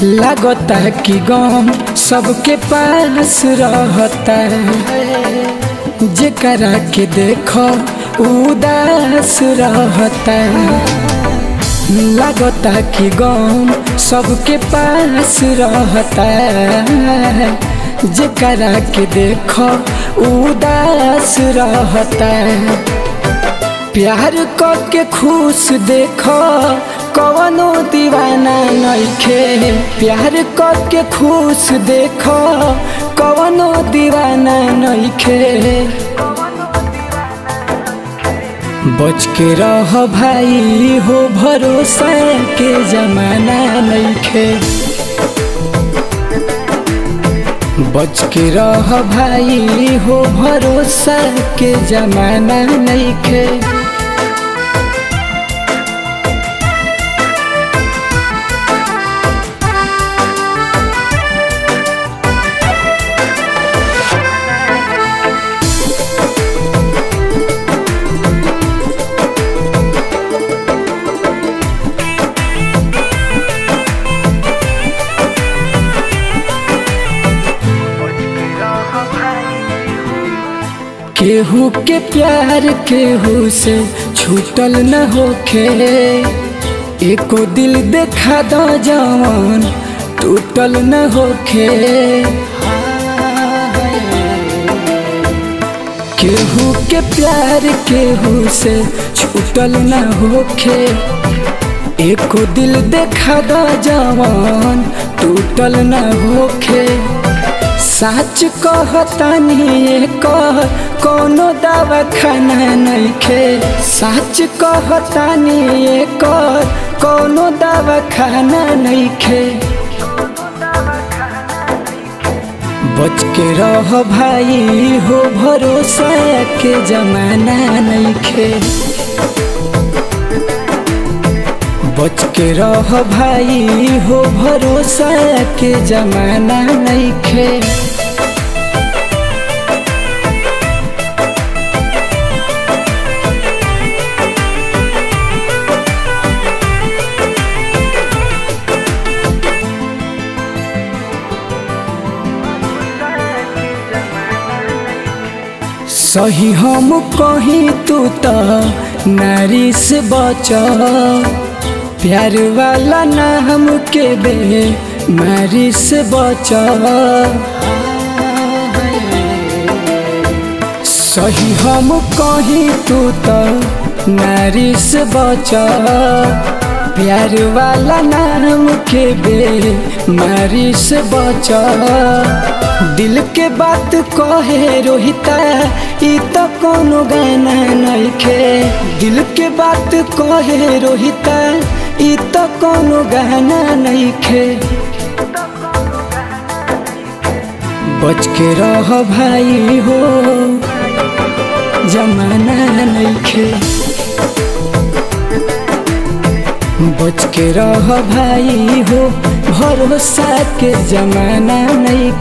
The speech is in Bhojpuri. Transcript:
लागता कि गम सबके पास रहता है जेकरा के देखो उदास रहता लागता कि गम सबके पास रहता है जेकरा के देखो उदास रहता है प्यार के खुश देखो कवनो दीवाना नइखे प्यार के खुश देखो कवनो दीवाना नइखे बच के रह भाई हो भरोसा के जमाना नइखे बच के रह भाई हो भरोसा के जमाना नइखे केहू के प्यार केहू से छूटल न होखे एको दिल देखा दो जवान टूटल न होखे केहू के प्यार केहू से छूटल न होखे एको दिल देखा दो जवान टूटल न होखे सच कहतानी कह कोनो दवा खाना नइखे सच कहतानी कह कोनो दवा खाना नइखे बच के रह भाई हो भरोसा के जमाना नइखे बच के रह भाई हो भरोसा के जमाना नइखे सही हम कहीं तू तो नारी से बच प्यार वाला ना हमके बे मारी से बच सही हम कहीं तू तो नारी से बच प्यार वाला नाम के बे मारी से बच दिल के बात कहे रोहिता ई तो कोनो गाना नइखे दिल के बात कहे रोहिता ई तो कोनो गाना नइखे बच के रह भाई हो जमाना नइखे बच के रह भाई हो भरोसा के जमाना नहीं